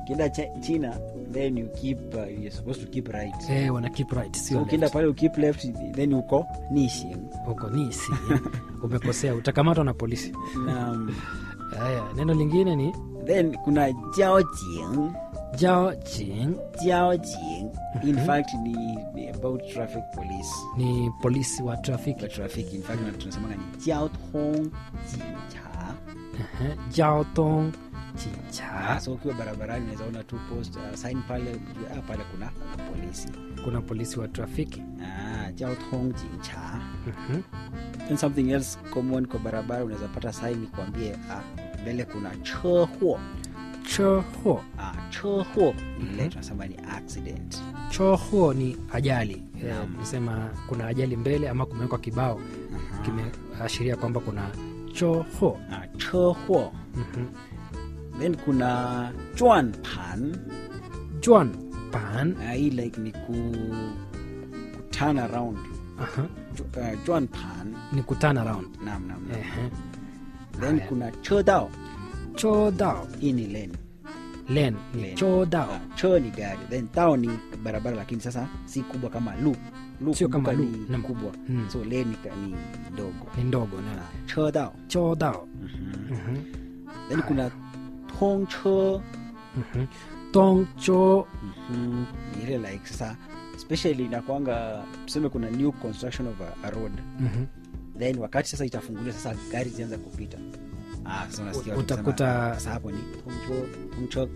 ukienda Chi- china then you keep uh, you're supposed to keep right eh, wana keep right so sio ukienda left. pale ukip left then uko nishing huko ni si umekosea utakamatwa na polisi na haya neno lingine ni then kuna jiaojing jao jing jiaojing in fact ni, ni about traffic police ni polisi wa trafiki kwa traffic in fact tunasemanga ni jiaotong jincha Ehe, jao tong chicha so ukiwa barabarani unaweza ona tu post uh, sign pale ujue, ah, pale kuna kuna polisi kuna polisi wa trafiki ah, jiaotong jincha Mhm. and something else common kwa barabara unaweza pata sign kuambie ah, mbele kuna chehuo choho ah, chehuo ni ile tunasema ni accident choho ni ajali Eh, Naam. nisema kuna ajali mbele ama kumewekwa kibao kimeashiria kwamba kuna choho ah, chehuo Mhm. then kuna chuan pan juan pan ah, hii like ni ku, ku turn around Aha. Ju- uh, chuan pan ni kutana round nam nam nam. Ehe. then Haya. kuna chodao chodao hii ni lane len ni Lane. chodao Ah, cho ni gari then tao ni barabara lakini sasa si kubwa kama lu lu Sio kama kumbuka lu, ni naam. kubwa Mm. so lane ni, ka- ni ndogo ni ndogo na Ah, chodao chodao Mhm. Mhm. then kuna tongcho Mhm. tongcho Mhm. ni ile like sasa especially inakwanga tuseme kuna new construction of a, a road Mhm. then wakati sasa itafungulia sasa gari zianza kupita ah, sasa unasikia watu Utakuta- wakisema, sasa hapo ni tongcho tongcho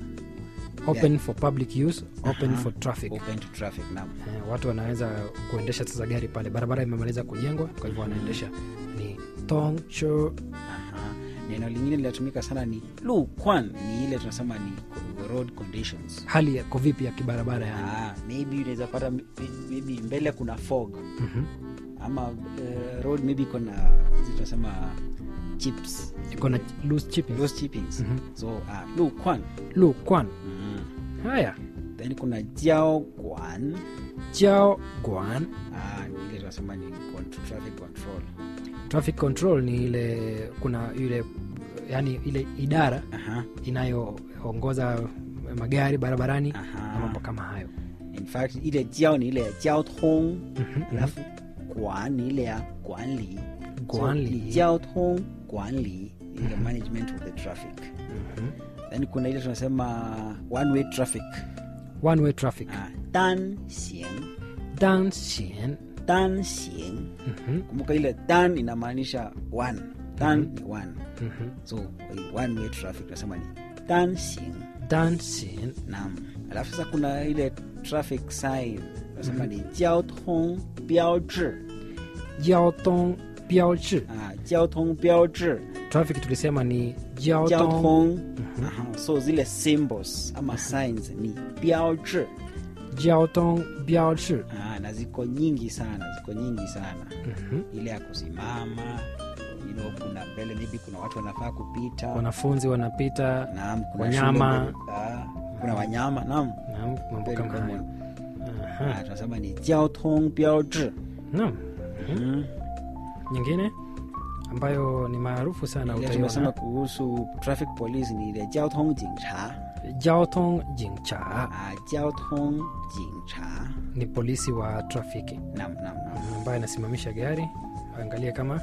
open for public use open Aha. for traffic open to traffic naam Eh, watu wanaweza kuendesha sasa gari pale barabara imemaliza kujengwa kwa hivyo wanaendesha ni tongcho Aha. neno lingine linatumika sana ni lukwan ni ile tunasema ni co- road conditions hali yako vipi ya kibarabara yani ah, maybe unaweza pata m- maybe mbele kuna fog Mhm. ama uh, road maybe iko na hizi tunasema chips iko na loose chipping those chippings Mhm. so ah, lukwan lu kwan mm. haya then kuna jiao kwan jao guan ah, ni ile tunasema ni con- traffic control traffic control ni ile kuna ile yani ile idara Aha. inayoongoza magari barabarani Aha. na mambo kama hayo in fact ile jiao ni ile ya jiao tong Mhm, mhm. alafu kwan ni ile ya kwanli Guanli. so, ni jiao tong kwanli ile management of the traffic Mhm. then kuna ile tunasema one way traffic one way traffic ah, dan xing dan xian dan xing Mhm, kumbuka ile dan inamaanisha one dan ni one mhm. so one way traffic tunasema ni dan xing dan xian nam alafu sasa kuna ile traffic sign tunasema ni jiao tong biao zhi jiao tong biao zhi ah, jiao tong biao zhi traffic tulisema ni jiao jiao tong tong Aha, so zile symbols ama signs ni biao zhi jiao tong biao zhi ah, na ziko nyingi sana ziko nyingi sana Mhm. ile ya kusimama you know, kuna mbele maybe kuna watu wanafaa kupita wanafunzi wanapita naam kuna wanyama. shule mbele, ah, kuna wanyama naam na mambo Very kama common. hayo Ah, Aha. tunasema ni jiao tong biao zhi Naam. Mhm. nyingine ambayo ni maarufu sana Ile tumesema utaiona kuhusu traffic police ni ile jiao tong jingcha jiao tong jingcha ah, jiao tong jingcha ni polisi wa trafiki naam naam naam ambaye anasimamisha gari angalie kama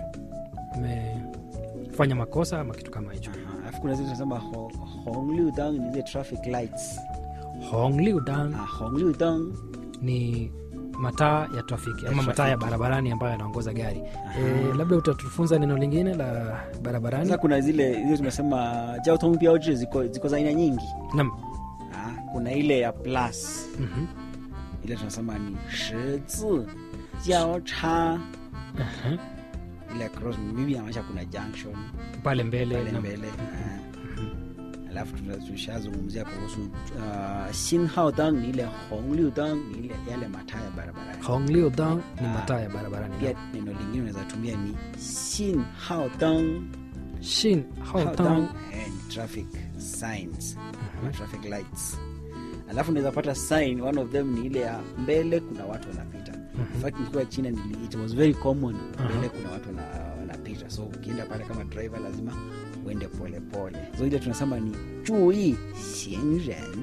umefanya makosa ama kitu kama hicho Aha, alafu kuna zile tunasema ho- hong liu dang ni zile traffic lights hong liu dan ah, hong liu dang ni mataa ya trafiki ama Ya mataa ya trafiki. barabarani ambayo yanaongoza gari e, labda utatufunza neno lingine la barabarani sasa kuna zile zile tumesema jiao tong biao zhi ziko, ziko za aina nyingi nam ah, kuna ile ya plus Mhm. ile tunasema ni shizi jiao cha Aha. ile ya cross maybe inamaanisha kuna junction pale mbele pale nam. mbele ah. alafu tuna- tushazungumzia kuhusu uh, sinhao dang ni ile hong liu dang ni ile yale mataa ya barabarani hong liu dan ni Ah. mataa ya barabarani pia nam. neno lingine unaweza tumia ni sin hao dang shin hao Hao dan dang, eh, ni traffic signs ama traffic lights alafu unaweza pata sign one of them ni ile ya mbele kuna watu wanapita in fact nikiwa china nili, it was very common mbele kuna watu wana- wanapita so ukienda pale kama driver lazima uende polepole so ile tunasema ni chui xingren